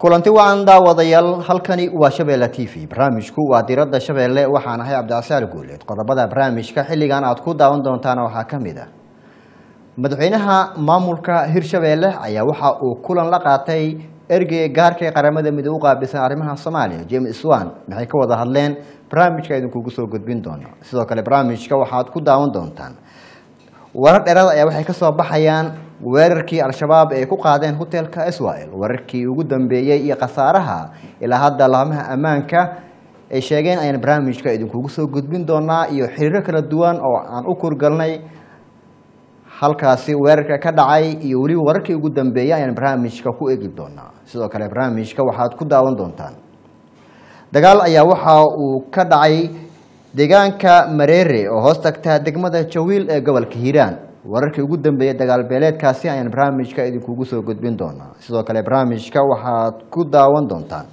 kulanti wacan daawadayaal halkani waa shabeelle t v barnaamijku waa diradda shabeelle waxaan ahay cabdicasaal guuleed qodobada barnaamijka xilligan aad ku daawan doontaana waxaa ka mid ah madaxweynaha maamulka hirshabeelle ayaa waxa uu kulan la qaatay ergey gaarka ee qaramada midoobe u qaabilsan arrimaha soomaaliya james swan maxay ka wada hadleen barnaamijka idinkugu soo gudbin doona sidoo kale barnaamijka waxaad ku daawan doontaan warar dheeraad ayaa waxay kasoo baxayaan weerarkii al-shabaab ay ku qaadeen hotelka israel wararkii ugu dambeeyey iyo khasaaraha ilaa hadda laamaha ammaanka ay sheegeen ayaan barnaamijka idinkugu soo gudbin doonaa iyo xiriiro kala duwan oo aan u kurgalnay halkaasi weerarka ka dhacay iyo weliba wararkii ugu dambeeyey ayaan barnaamijka ku egi doonaa sidoo kale barnaamijka waxaad ku daawan doontaan dagaal ayaa waxa uu ka dhacay deegaanka mareere oo hoos tagta degmada jawiil ee gobolka hiiraan wararkii ugu dambeeyey dagaal beeleedkaasi ayaan barnaamijka idinkugu soo gudbin doonaa sidoo kale barnaamijka waxaad ku daawan doontaan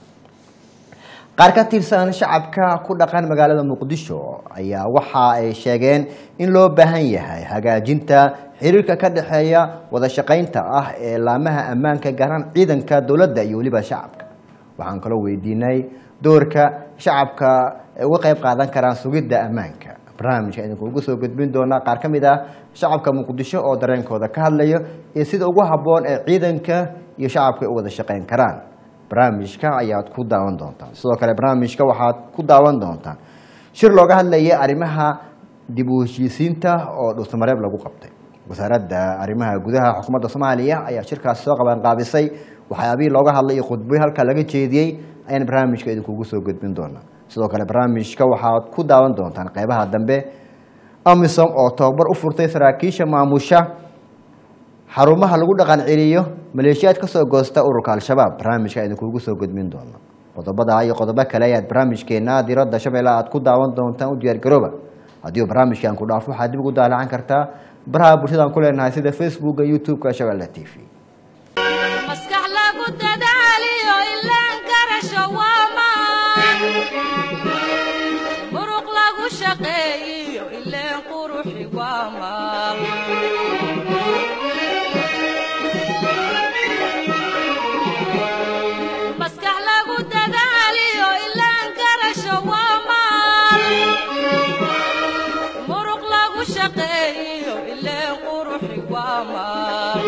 qaar ka tirsan shacabka ku dhaqan magaalada muqdisho ayaa waxa ay sheegeen in loo baahan yahay hagaajinta xiriirka ka dhexeeya wada shaqaynta ah ee laamaha ammaanka gaaraan ciidanka dowladda iyo weliba shacabka waxaan kaloo weydiinay doorka shacabka ay uga qayb qaadan karaan sugidda ammaanka barnaamijka idinkuugu soo gudbin doonaa qaar ka mid ah shacabka muqdisho oo dareenkooda ka hadlayo iyo sida ugu habboon ee ciidanka iyo shacabka ay u wada shaqayn karaan barnaamijka ayaad ku daawan doontaan sidoo kale barnaamijka waxaad ku daawan doontaan shir looga hadlaya arrimaha dib u heshiisiinta oo dhuusamareeb lagu qabtay wasaaradda arrimaha gudaha xukuumadda soomaaliya ayaa shirkaasi soo qabanqaabisay waxyaabihii looga hadlay iyo khudbooyin halka laga jeediyey ayaan barnaamijka idinkugu soo gudbin doonaa sidoo kale barnaamijka waxaad ku daawan doontaan qeybaha dambe amisom oo tababar u furtay saraakiisha maamusha xarumaha lagu dhaqan celiyo maleeshiyaad kasoo goosta ururka al-shabaab barnaamijka idinkugu soo gudbin doona qodobada iyo qodobo kale ayaad barnaamijkeena diradda shabeelle aad ku daawan doontaan u diyaargarooba haddii uu barnaamijkan ku dhaafo waxaad dib ugu daalacan kartaa baraha bulshadaan ku leenahay sida facebooka youtube-ka shabeelle t v maskax lagu dadaaliyo ilaan garasho waamaan muruq lagu shaqeeyiyo ileen quruxi waamaan maskax lagu dadaaliyo ilaan garasho waamaan muruq lagu shaqeeyiyo ileen quruxi waamaan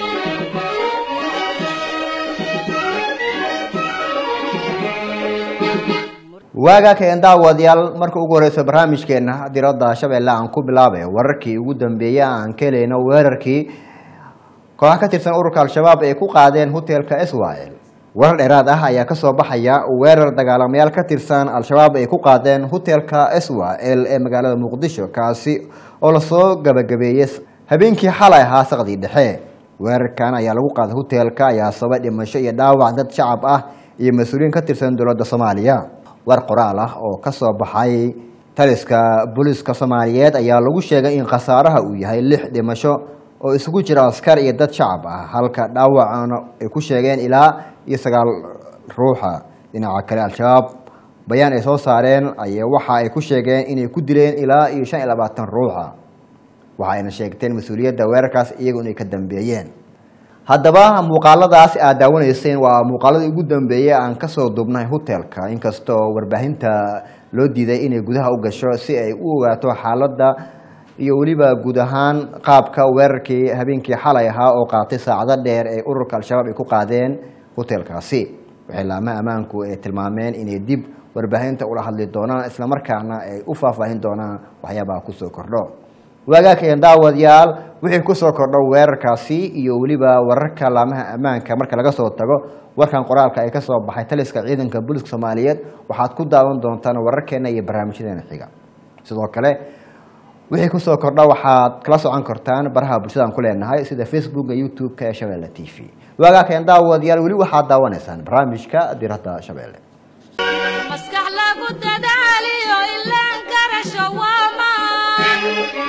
waagaa keen daawadayaal marka ugu horeyso barnaamijkeena diradda shabeelle aan ku bilaabay wararkii ugu dambeeyey aan ka helayno weerarkii kooxa ka tirsan ururka al-shabaab ay ku qaadeen hotelka israel warar dheeraad ah ayaa kasoo baxaya weerar dagaalamayaal ka tirsan al-shabaab ay ku qaadeen hotelka israel ee magaalada muqdisho kaasi oo lasoo gabagabeeyey habeenkii xalay ahaa saqdii dhexe weerarkan ayaa lagu qaaday hotelka ayaa sabay dhimasho iyo dhaawac dad shacab ah iyo mas-uuliyiin ka tirsan dowladda soomaaliya war qoraal ah oo kasoo baxay taliska booliska soomaaliyeed ayaa lagu sheegay in khasaaraha uu yahay lix dhimasho oo isugu jira askar iyo dad shacab ah halka dhaawacana ay ku sheegeen ilaa iyo sagaal ruuxa dhinaca kale al-shabaab bayaan ay soo saareen ay waxa ay ku sheegeen inay ku dileen ilaa iyo shan iyo labaatan ruuxa waxayna sheegteen mas-uuliyadda weerarkaas iyagu inay ka dambeeyeen haddaba muuqaaladaas aad daawanayseen waa muuqaaladii ugu dambeeyey aan kasoo dubnay hotelka inkastoo warbaahinta loo diiday inay gudaha u gasho si ay u ogaato xaaladda iyo weliba guud ahaan qaabka weerarkii habeenkii xalay ahaa oo qaatay saacado dheer ee ururka al-shabaab ay ku qaadeen hotelkaasi waxay laamaha ammaanku ay tilmaameen inay dib warbaahinta ula hadli doonaan islamarkaana ay u faahfaahin doonaan waxyaabaha kusoo kordho waagaakeen daawadayaal wixii kusoo kordho weerarkaasi iyo weliba wararka laamaha ammaanka marka laga soo tago warkan qoraalka ay kasoo baxay taliska ciidanka booliska soomaaliyeed waxaad ku daawan doontaan wararkeena iyo barnaamijyadeena xiga sidoo kale wixii kusoo kordha waxaad kala socon kartaan baraha bulshadaan ku leenahay sida facebooka youtube-ka ee shabeelle t v waagaakeen daawadayaal weli waxaad daawanaysaan barnaamijka diradda shabeelle maskax lagu dadaaliyo ilaan garasho waamaan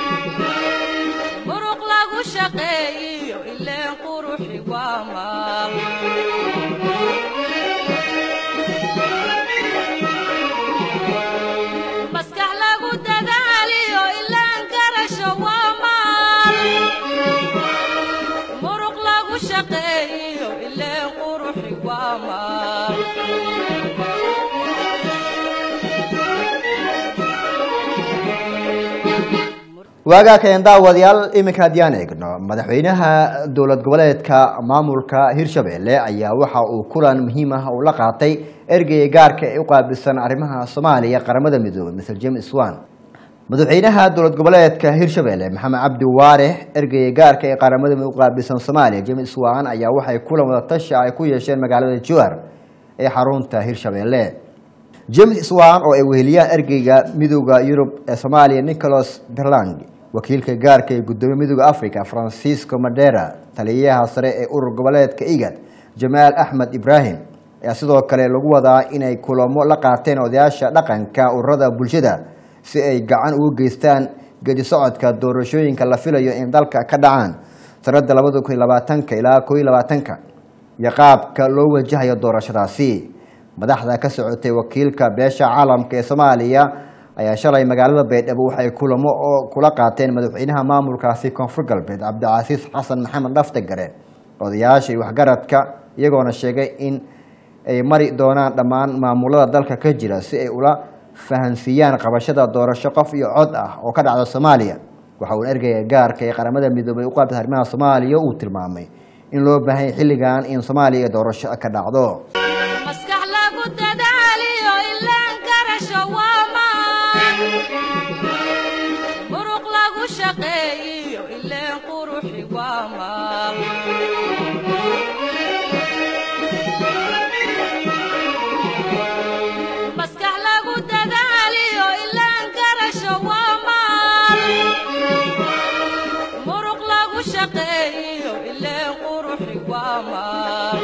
muruq lagu shaqeeyiyo ileen quruxi waamaan maskax lagu dadaaliyo ilaan garasho waamaan muruq lagu shaqeeyiyo ileen quruxi waamaan waagaa keen daawadayaal iminka haddiyaan eegno madaxweynaha dowlad goboleedka maamulka hirshabelle ayaa waxa uu kulan muhiim ah uu la qaatay ergeyga gaarka ee u qaabilsan arrimaha soomaaliya qaramada midoobay mr james swan madaxweynaha dowlad goboleedka hirshabelle maxamed cabdi waare ergeyga gaarka ee qaramada midoobe u qaabilsan soomaaliya james swan ayaa waxay kulan wadatashi ay ku yeesheen magaalada jowhar ee xarunta hirshabelle james swan oo ay weheliyaan ergeyga midooda yurub ee soomaaliya nicholas berland wakiilka gaarka ee gudoomiye midooda africa francisco madera taliyaha sare ee urur goboleedka igad jamaal axmed ibrahim ayaa sidoo kale lagu wadaa inay kulamo la qaateen odayaasha dhaqanka ururada bulshada si ay gacan ugu geystaan gedi socodka doorashooyinka la filayo in dalka ka dhacaan sanada labada kun iyo labaatanka ilaa koo iyo labaatanka iyo qaabka loo wajahayo doorashadaasi madaxda ka socotay wakiilka beesha caalamka ee soomaaliya ayaa shalay magaalada baydhabo waxay kulamo oo kula qaateen madaxweynaha maamulkaasi koonfur galbeed cabdicasiis xasan maxamed dhaftegare odayaasha iyo waxgaradka iyagoona sheegay in ay mari doonaan dhammaan maamulada dalka ka jira si ay ula fahansiiyaan qabashada doorasho qof iyo cod ah oo ka dhacda soomaaliya waxa uu ergeyga gaarka ee qaramada midoobay u qaabta arrimaha soomaaliya uu tilmaamay in loo baahanya xilligan in soomaaliya doorasho ka dhacdo maskax lagu dadaaliyo ilaan garasho waa maan muruq lagu shaqeeyiyo ileen quruxi waa maal maskax lagu dadaaliyo ilaan garasho waa maal muruq lagu shaqeeyiyo ileen quruxi waa maal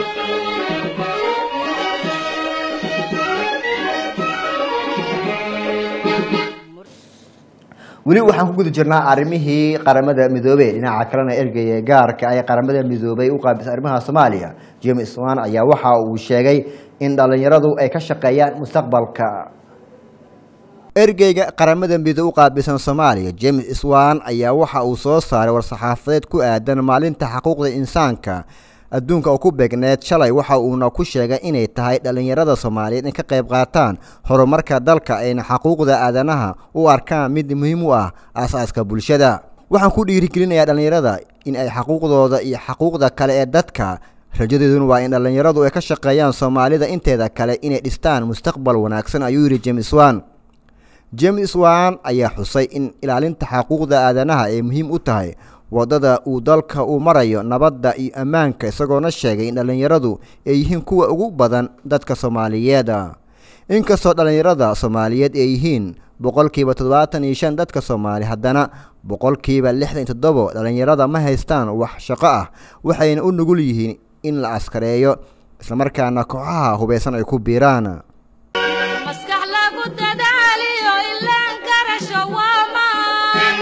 weli waxaan ku guda jirnaa arrimihii qaramada midoobey dhinaca kalena ergeyga gaarka ee qaramada midoobay u qaabisa arrimaha soomaaliya james swan ayaa waxa uu sheegay in dhalinyaradu ay ka shaqeeyaan mustaqbalka ergeyga qaramada midoobe u qaabilsan soomaaliya james swan ayaa waxa uu soo saaray war-saxaafadeed ku aadan maalinta xuquuqda insaanka adduunka oo ku beegneed shalay waxa uuna ku sheegay inay tahay dhallinyarada soomaaliyeed in ka qayb qaataan horumarka dalka ayna xaquuqda aadanaha u arkaan mid muhiim u ah aasaaska bulshada waxaan ku dhiirigelinayaa dhallinyarada in ay xaquuqdooda iyo xaquuqda kale ee dadka rajadeeduna waa in dhallinyaradu ay ka shaqeeyaan soomaalida inteeda kale inay dhistaan mustaqbal wanaagsan ayuu yidhi james wan james wan ayaa xusay in ilaalinta xaquuqda aadanaha ay muhiim u tahay waddada uu dalka uu marayo nabadda iyo ammaanka isagoona sheegay in dhallinyaradu ay yihiin kuwa ugu badan dadka soomaaliyeed inkastoo dhallinyarada soomaaliyeed ay yihiin boqolkiiba toddobaatan iyo shan dadka soomaali haddana boqolkiiba lixdan iyo toddobo dhallinyarada ma haystaan wax shaqo ah waxayna u nugul yihiin in la askareeyo islamarkaana kooxaha hubeysan ay ku biiraan maskax lagu dadaaliyo ilaan garasho waa maan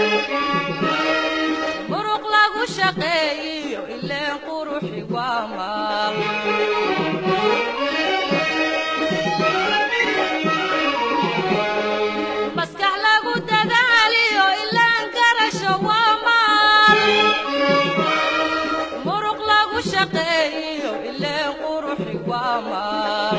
muruq lagu shaqeeyiyo ileen quruxi waa maal maskax lagu dadaaliyo ilaan garasho waa maal muruq lagu shaqeeyiyo ileen quruxi waa maal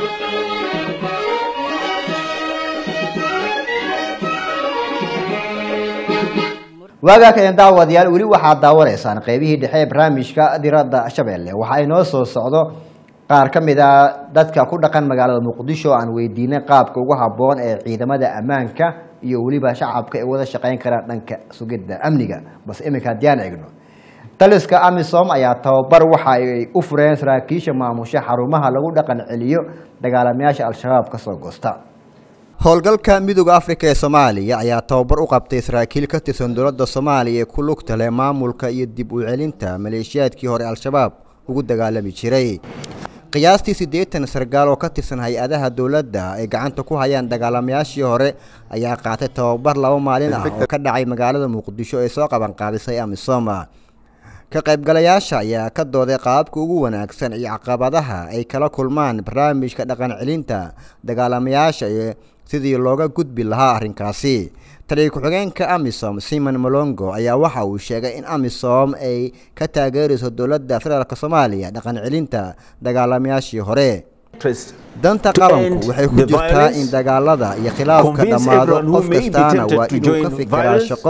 waagaa kaen daawadayaal weli waxaad daawanaysaan qeybihii dhexe ee barnaamijka diradda shabeelle waxa inoo soo socdo qaar ka mid a dadka ku dhaqan magaalada muqdisho aan weydiinay qaabka ugu habboon ee ciidamada ammaanka iyo weliba shacabka ay wada shaqeyn karaan dhanka sugidda amniga balse iminka haddiyaan eegno taliska amisom ayaa tababar waxa ay u fureen saraakiisha maamusha xarumaha lagu dhaqan celiyo dagaalamayaasha al-shabaab kasoo goosta howlgalka midooda afrika ee soomaaliya ayaa tababar u qabtay saraakiil ka tirsan dowladda soomaaliya ee ku lugta leh maamulka iyo dib u celinta maleeshiyaadkii hore al-shabaab ugu dagaalami jiray qiyaastii siddeetan sargaal oo ka tirsan hay-adaha dowladda ay gacanta ku hayaan dagaalamayaashii hore ayaa qaatay tababar laba maalin ah oo ka dhacay magaalada muqdisho ee soo qabanqaabisay amisoma ka qaybgalayaasha ayaa ka dooday qaababka ugu wanaagsan iyo caqabadaha ay kala kulmaan barnaamijka dhaqan celinta dagaalamayaasha iyo sidii looga gudbi lahaa arrinkaasi taliya ku-xigeenka amisom simon molongo ayaa waxa uu sheegay in amisom ay ka taageerayso dowladda federaalk soomaaliya dhaqan celinta dagaalamayaashii hore danta qaranku waxay ku jirtaa in dagaalada iyo khilaafka dhammaado qof kastaana waa inuu ka fikiraa shaqo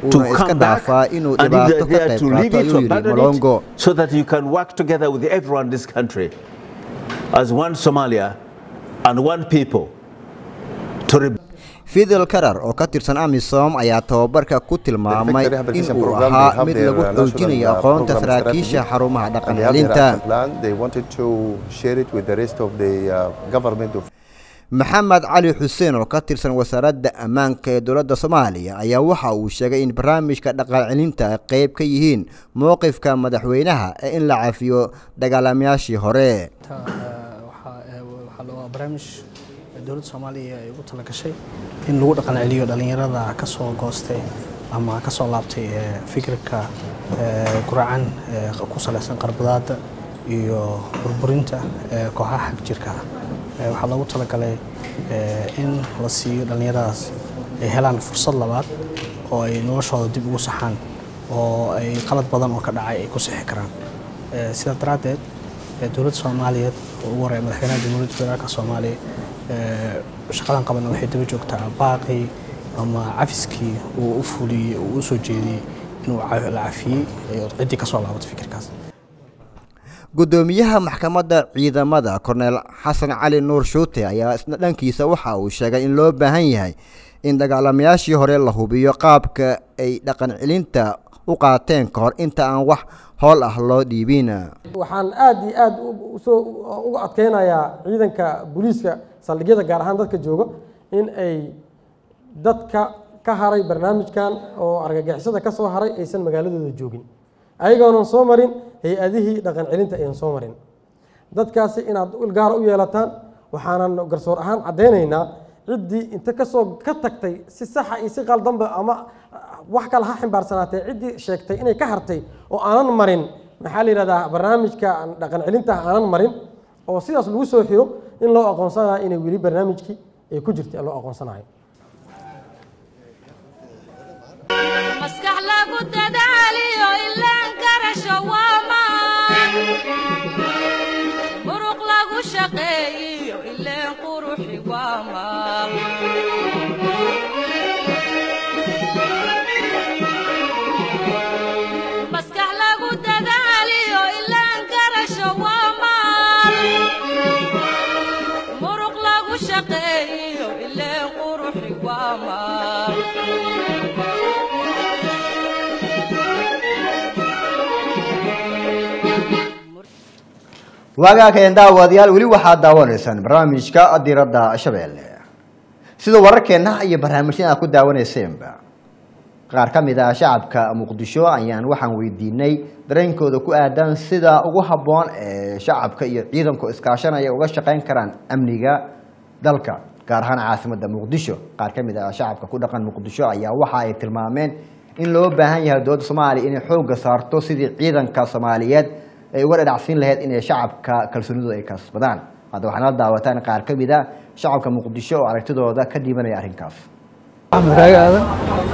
to uuna iska come back dhaafaa inuu and if dhibaato they're ka there qayb to leave qaato it, to ayuu yidhi abandon molongo it, so that you can work together with everyone in this country as one Somalia and one people to re- fidel karar oo ka tirsan amisom ayaa tababarka ku tilmaamay Effective rehabilitation in uu program, they ahaa have mid their, lagu uh, national, xoojinayo uh, aqoonta program saraakiisha strategy. xarumaha dhaqan And they have their celinta action plan. They wanted to share it with the rest of the uh, government of maxamed cali xuseen oo ka tirsan wasaaradda ammaanka ee dowladda soomaaliya ayaa waxa uu sheegay in barnaamijka dhaqan celinta ay qayb ka yihiin mowqifka madaxweynaha ee in la cafiyo dagaalamayaashii hore Ta- eh, waxaa eh, waxaa la- waa barnaamij dowladda soomaaliya ay ugu talagashay in lagu dhaqan celiyo dhalinyarada ka soo goostay ama ka soo laabtay eh, fikirka eh, guracan eh, ku salaysan qarbadaada iyo burburinta eh, kooxaha xag jirka ah Eh, waxaa loogu talagalay eh, in la siiyo dhalinyaradaas ay helaan fursad labaad oo ay noloshooda dib ugu saxaan oo ay qalad badan oo ka dhacay ay ku sixi karaan Eh, sidaa daraaddeed eh, dowladda soomaaliyeed oo ugu horeeya madaxweynaha jamhuuriyadda federaalka soomaaliya eh, shaqadan qabanna waxay daba joogtaa baaqii ama cafiskii uu u fuliyey uu u soo jeediyey inuu ca- la cafiyey ee ciddii ka soo laabato fikirkaas gudoomiyaha maxkamadda ciidamada korneel xasan cali nuur shuute ayaa isna dhankiisa waxa uu sheegay in loo baahan yahay in dagaalamayaashii hore la hubiyo qaabka ay dhaqan celinta u qaateen ka hor inta aan wax howl ah loo dhiibin waxaan aad iyo aad u- usoo uga adkeynayaa ciidanka booliiska saldhigyada gaar ahaan dadka jooga in ay dadka ka haray barnaamijkan oo argagixisada ka soo haray aysan magaaladooda joogin ayagoonan soo marin hay-adihii dhaqan celinta aynan soo marin dadkaasi inaad il gaara u yeelataan waxaanan garsoor ahaan caddaynaynaa ciddii inta kasoo ka tagtay si saxa iyo si qaldanba ama wax kale ha ximbaarsanaateen ciddii sheegtay inay ka hartay oo aanan marin maxaa la yidhahdaa barnaamijka dhaqan celinta aanan marin oo sidaas lagu soo xiro in loo aqoonsanayo inay weli barnaamijkii ay ku jirtay loo aqoonsanayo maskax lagu dadaaliyo ilaan garasho waa maan muruq lagu shaqeeyiyo ileen quruxi waa maal maskax lagu dadaaliyo ilaan garasho waa maal muruq lagu shaqeeyiyo ileen quruxi waa maal waagaakeen daawadayaal weli waxaad daawanaysaan barnaamijka diradda shabeelle sida wararkeenna iyo barnaamijyada aad ku daawaneyseenba qaar ka mid ah shacabka muqdisho ayaan waxaan weydiinay dareenkooda ku aadan sida ugu habboon ee shacabka iyo ciidanku iskaashanaya uga shaqeyn karaan amniga dalka gaar ahaan caasimadda muqdisho qaar ka mid ah shacabka ku dhaqan muqdisho ayaa waxa ay tilmaameen in loo baahan yahay dowladda soomaaliya inay xoogga saarto sidii ciidanka soomaaliyeed ay uga dhadhacsiin lahayd inay shacabka kalsoonidooda ay kasbadaan hadda waxaana la daawataan qaar ka mid a shacabka muqdisho oo aragtidooda ka dhiibanaya arrinkaas axmed raage aadan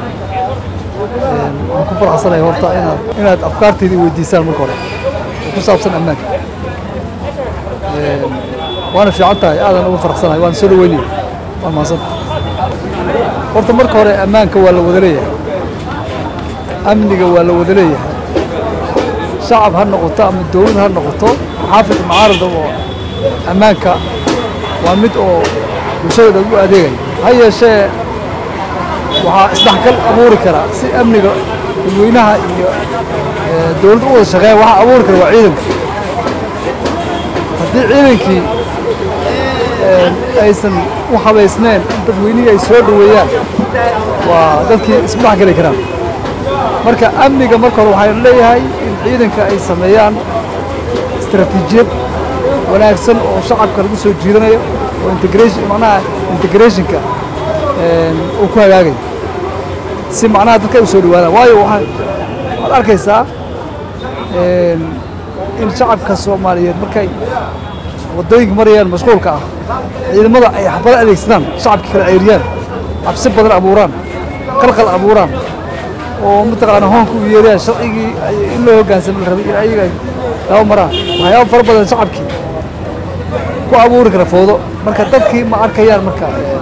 Een, waan ku faraxsanahay horta inaad inaad afkaarteeda i weydiisaan marka hore oo ku saabsan ammaanka Een, waana fiican tahay aadan ugu faraxsanahay waan soo dhaweynaya waan mahadsan horta marka hore ammaanka waa la wada leeyahay amniga waa la wada leeyahay shacab ha noqoto ama dowlad ha noqoto xaafid mucaarada oo ammaanka waa mid oo bulshada u adeegaya ha yeeshee waxaa isdhexgal abuuri kara si amniga dadweynaha iyo eh, dowladda u wada shaqeeya waxaa abuuri kara waa ciidanka haddii ciidankii eh, aysan u habaysneen in dadweynihii ay soo dhoweeyaan waa dadkii isma dhexgeli karaan marka amniga marka hore waxaan leeyahay in ciidanka ay sameeyaan istaraatiijiyad wanaagsan oo shacabka lagu soo jiidanayo oo integration macnaha integrationka een, uu ku hagaagayo si macnaha dadka ay u soo dhawaadaan waayo waxaan waxaad arkaysaa een, in shacabka soomaaliyeed markay waddooyinka marayaan mashquulka ah ciidamada ay xabado adeegsadaan shacabka kala ceyriyaan cabsi badan abuuraan qalqal abuuraan oo mataqaana hoonka u yeerayaan sharcigii ay- in loo hoggaansamo la rabay in ayaga ay laba maraan waxyaaba fara badan shacabkii ku abuuri kara foodo marka dadkii ma arkayaan marka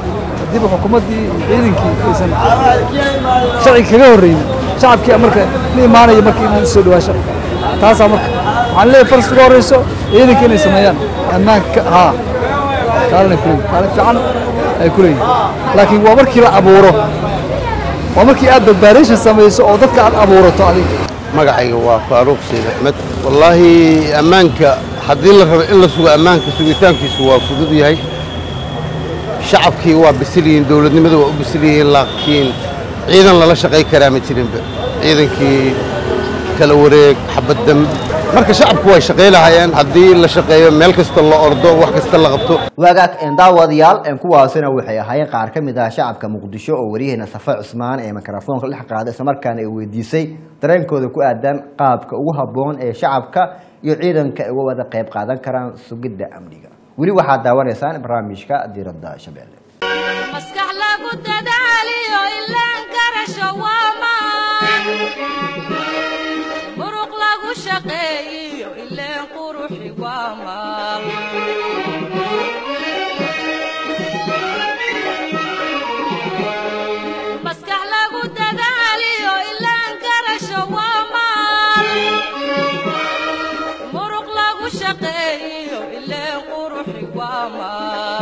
haddiiba xukuumaddii iyo ciidankii aysan sharci kaga horreynin shacabkii marka la imaanaya marka inuu soo dhawaasho taasaa marka waxaan leeyahay faras uga horreyso ciidanka inay sameeyaan ammaanka haa kaalinay ku leeyihin kaalin fiican ay ku leeyihin laakiin waa markii la abuuro waa markii aad badbaadation samayso oo dadka aad abuurato adiga magacayga waa faaruuq sayd axmed wallaahi ammaanka haddii la rabo in la sugo ammaanka sugitaankiisu waa fudud yahay shacabkii waa bisil yihiin dowladnimada waa u bisil yihiin laakiin ciidan lala shaqay karaa ma jirinba ciidankii kala wareeg xabaddam marka shacabku way shaqay lahaayeen haddii la shaqeeyo meel kasta la ordo wax kasta la qabto waagaag een daawadayaal een kuwaasina waxay ahaayeen qaar ka mid ah shacabka muqdisho oo waryaheena safa cusmaan ee mikrofoonka dhex qaaday islamarkaana ay weydiisay dareenkooda ku aadan qaabka ugu habboon ee shacabka iyo ciidanka ay uga wada qayb qaadan karaan sugidda amniga weli waxaad daawanaysaan barnaamijka diiradda shabeelle maskax lagu dadaaliyo ilaan garasho waa maan muruq lagu shaqeeyiyo ileen quruxi waa maan maskax lagu dadaaliyo ilaan garasho waa maan muruq lagu shaqeeyiyo ileen quruxi waa maan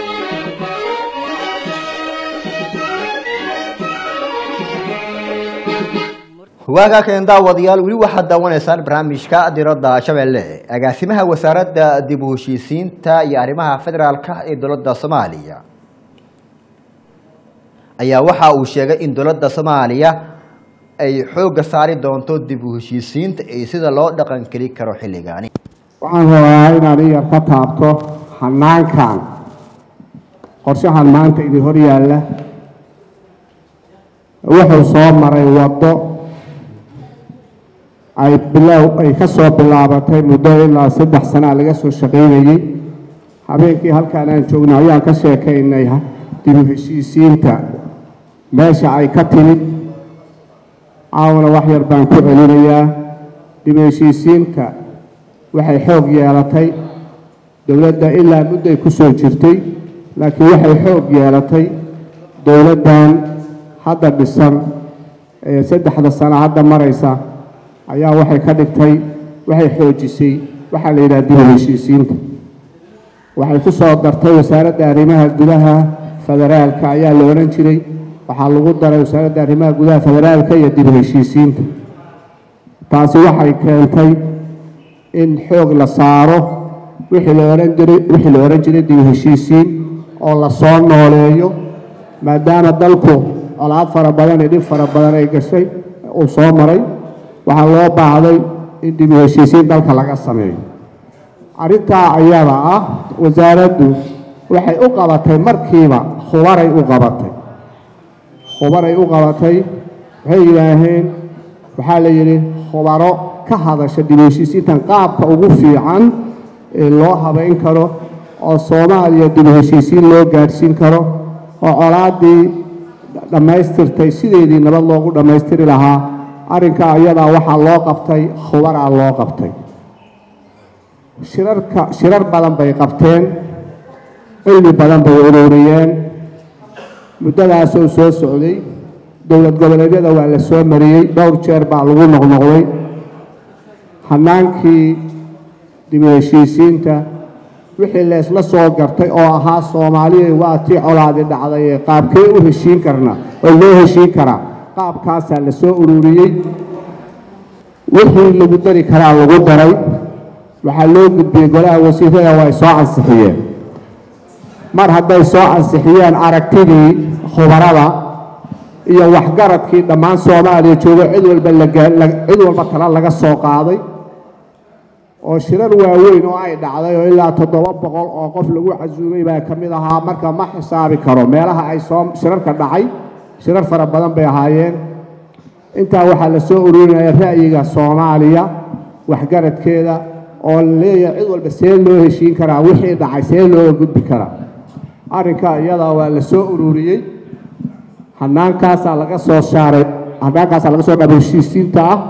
waagaakeen daawadayaal weli waxaad daawanaysaan barnaamijka diradda shabeelle agaasimaha wasaaradda dib u heshiisiinta iyo arrimaha federaalka ee dowladda soomaaliya ayaa waxa uu sheegay in dowladda soomaaliya ay xoogga saari doonto dib u heshiisiinta iyo sida loo dhaqankeli karo xilligaani waxaan rabaa inaad iyar ka taabto hanaankan qorshahan maanta idin hor yaalla wuxuu soo maray waddo ay bilow ay ka soo bilaabatay muddo ilaa saddex sanaa laga soo shaqaynayey habeenkii halkaan aan joogno ayaan ka sheekaynay dib u heshiisiinta meesha ay ka timid caawna wax yar baan ku celinayaa dib u heshiisiinta waxay xoog yeelatay dowladda ilaa mudday ku soo jirtay laakiin waxay xoog yeelatay dowladdan hadda dhisan ee saddexda sano hadda maraysa ayaa waxay ka dhigtay waxay xoojisay waxaa la yidhaha dib u heshiisiinta waxay ku soo dartay wasaaradda arrimaha gudaha federaalka ayaa la odhan jiray waxaa lagu daray wasaaradda arrimaha gudaha federaalka iyo dib u heshiisiinta taasi waxay keentay in xoog la saaro wixii la ohan jiray wixii la odhan jiray dib u heshiisiin oo la soo nooleeyo maadaama dalku colaad fara badan iyo dhib fara badan ay gashay uu soo maray waxaa loo baahday in dib u heshiisiin dalka laga sameeyo arrintaa ayada ah wasaaraddu waxay u qabatay markiiba khubaray u qabatay khubaray u qabatay waxay yidhaaheen waxaa la yidhi khubaro ka hadasha dib u heshiisiintan qaabka ugu fiican ee loo habayn karo oo soomaaliya dib u heshiisiin loo gaadhsiin karo oo colaaddii dhammaystirtay sideedii nabad loogu dhammaystiri lahaa arrinka ayadaa waxaa loo qabtay khubaraa loo qabtay shirarka shirar badan bay qabteen cilmi badan bay ururiyeen muddadaasoo soo socday dowlad goboleedyada waa la soo mariyey dhowr jeer baa lagu noqnoqday hanaankii dib u heshiisiinta wixii leesla soo gartay oo ahaa soomaaliya waa tii colaadi dhacday ee qaabkee u heshiin karna oo loo heshiin karaa qaabkaasaa la soo ururiyey wixii lagu dari karaa lagu daray waxaa loo gudbiyey golaha wasiirada waa ay soo ansixiyeen mar hadday soo ansixiyeen aragtidii khubarada iyo waxgaradkii dhammaan soomaaliya joogo cid walba cid walba tala laga soo qaaday oo shirar waaweyn oo ay dhacday oo ilaa toddoba boqol oo qof lagu casuumay baa ka mid ahaa marka ma xisaabi karo meelaha ay soo shirarka dhacay shirar fara badan bay ahaayeen intaa waxaa la soo ururinaya ra'yiga soomaaliya waxgaradkeeda oo la leeyahay cid walba see loo heshiin karaa wixii dhacay see looga gudbi karaa arrinka iyadaa waa la soo ururiyey hanaankaasaa laga soo saaray hanaankaasaa laga soo dhaba heshiisiinta ah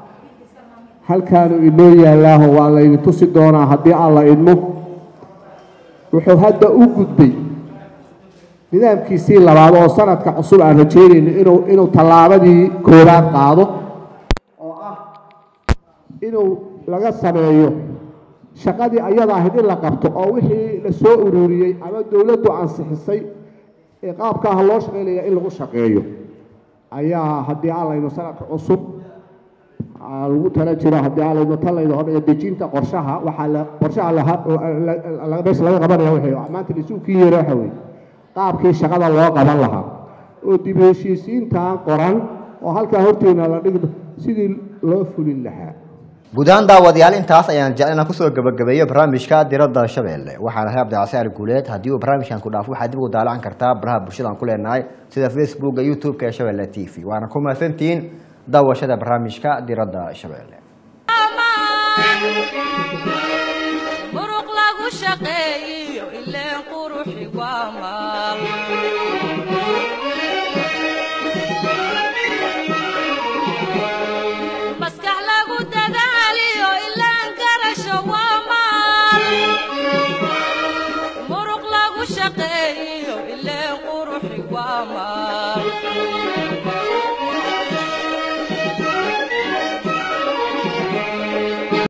halkaanu inoo yaallaaho waa laydin tusi doonaa haddii alla idmo wuxuu hadda u gudbay nidaamkiisii labaad oo sanadka cusub aan rajeynayno inuu inuu tallaabadii koowaad qaado oo ah inuu laga sameeyo shaqadii ayada ahayd in la qabto oo wixii la soo ururiyey ama dowladdu ansixisay ee qaabka ah loo shaqaynaya in lagu shaqeeyo ayaa haddii aanlayno sanadka cusub aa lagu tala jiro haddii aanlayno talayno hordhiga dejinta qorshaha waxaa la qorshaha laha- la- la- meesha laga qabanaya waxay maanta lisuukii yeero waxa weeye qaabkii shaqada loo qaban lahaa oo dib u heshiisiintan qoran oo halkaa horteena la dhigdo sidii loo fulin lahaa guud ahaan daawadayaal intaas ayaan jecel inaan kusoo gabagabeeyo barnaamijka diradda shabeelle waxaan ahay cabdicasiar guuleed haddii uu barnaamijkan ku dhaafo waxaad dib ugu daalacan kartaa baraha bulshada aan ku leenahay sida facebooka youtube-ka ee shabeelle t v waana ku mahadsantihiin daawashada barnaamijka diradda shabeelle muruq lagu shaqeeyiyo ileen quruxi waa maal